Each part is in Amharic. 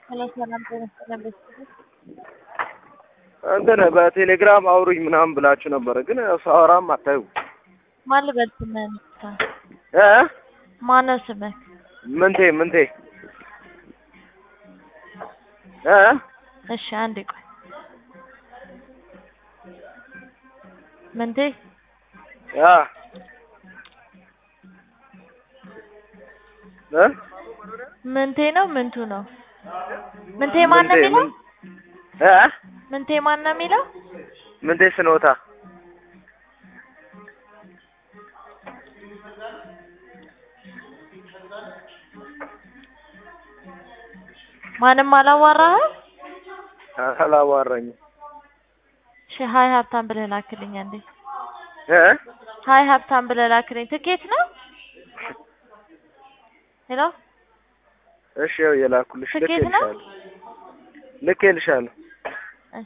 ሄሎ ሰላም ጤና ይስጥልን ቤተሰቦች። እንትን በቴሌግራም አውሩኝ ምናምን ብላችሁ ነበረ፣ ግን ሳወራም አታዩ ማን ልበል ስምህን? እ ማነው ስምህ? ምንቴ ምንቴ እ እሺ አንዴ ቆይ። ምንቴ ያ እ ምንቴ ነው ምንቱ ነው? ምንቴ ማን ነው ምንቴ የሚለው? ምን- እ ምንቴ ማን ነው የሚለው? ምንቴ ስኖታ ማንም አላዋራህም? አላዋራኝም። እሺ ሀይ ሀብታም ብለህ ላክልኝ አንዴ። እ ሀይ ሀብታም ብለህ ላክልኝ። ትኬት ነው? ሄሎ እሺ ያው የላኩልሽ ትኬት ነው? ልኬልሻለሁ ልኬልሻለሁ። እሺ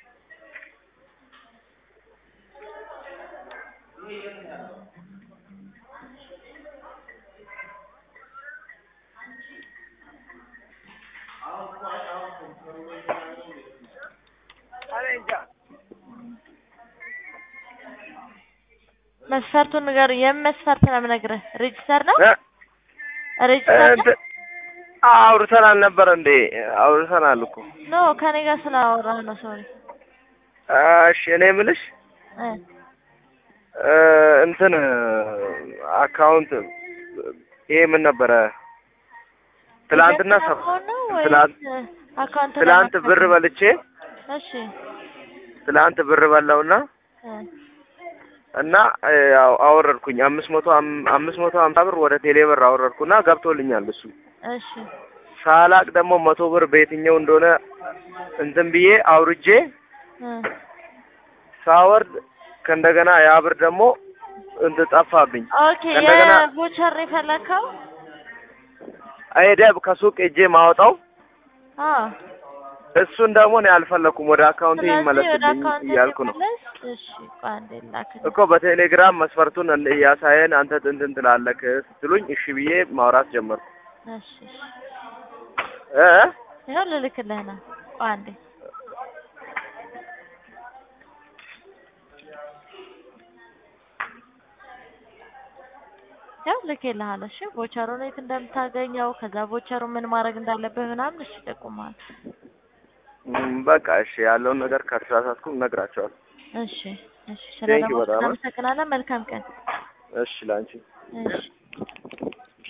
መስፈርቱን ንገር። የምን መስፈርት ነው የምነግርህ? ሬጅስተር ነው? እ ሬጅስተር ነው? እንትን አውርተናል ነበር እንዴ? አውርተናል እኮ። ኖ ከኔ ጋር ስላወራህ ነው። ሶሪ እሺ እኔ የምልሽ እ እ እንትን አካውንት ይሄ ምን ነበረ? ትላንትና ሰ አካውንት ነው ወይስ ትላንት አካውንት ትላንት ለመክፈት ብር ነው? በልቼ እሺ ትላንት ብር በላውና እ እና እ ያው አወረድኩኝ አምስት መቶ አም- አምስት መቶ ሀምሳ ብር ወደ ቴሌ ብር አወረድኩና ገብቶልኛል እሱ እሺ ሳላቅ ደግሞ መቶ ብር በየትኛው እንደሆነ እንትን ብዬ አውርጄ እ ሳወርድ ከእንደገና ያ ብር ደግሞ እንትን ጠፋብኝ። ኦኬ እንደገና የቮቸር ነው የፈለከው? አይደብ ከሱቅ ሄጄ ማወጣው አዎ እሱን ደግሞ እኔ አልፈለኩም። ወደ አካውንቴ ስለዚህ ወደ ይመለስልኝ አካውንት እያልኩ ነው ሲመለስ እሺ ቆይ አንዴ ላክልኝ። እኮ በቴሌግራም መስፈርቱን እንደ- እያሳየን አንተ እንትን ትላለህ ስትሉኝ እሺ ብዬ ማውራት ጀመርኩ። እሺ እሺ እ ይኸው ልልክልህ ነው። ቆይ አንዴ ያው ልኬልሃለሁ። እሺ ቮቸሩን የት እንደምታገኘው ከዛ ቮቸሩ ምን ማድረግ እንዳለብህ ምናምን እሺ ይጠቁማል። ም፣ በቃ እሺ ያለውን ነገር ከተሳሳትኩ እነግራቸዋለሁ። እሺ እሺ Thank you ስለደወልክ በጣም። እናመሰግናለን። መልካም ቀን። እሺ ላንቺ እሺ